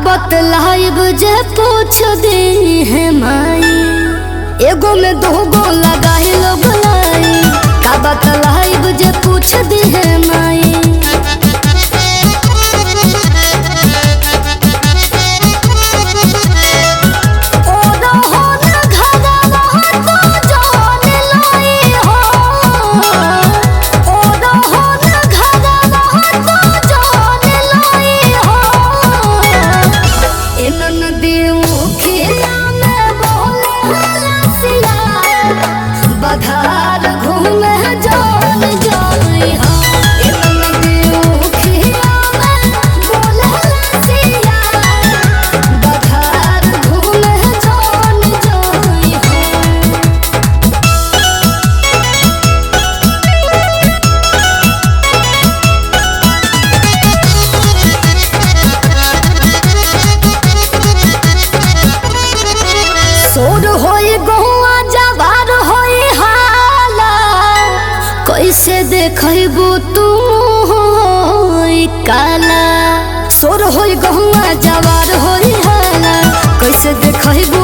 बतलाइब जे पूछ दे है माई एगो में दो गो लगाई लो गलाई का बतलाइब जे पूछ दे है माई ओ रहो ना घरवा तो जान लाई हो ओ रहो ना घरवा तो जान लाई हो इनन देमुखिया में बोले रसिया बधार घूमे जान जाई हो इनन देमुखिया में बोले रसिया बधार घूमे जान जाई हो सोर होई गहुआ जवार होई हाला कैसे देखबू तू होई काला सोर होई गहुआ जवार होई हाला कैसे देखबू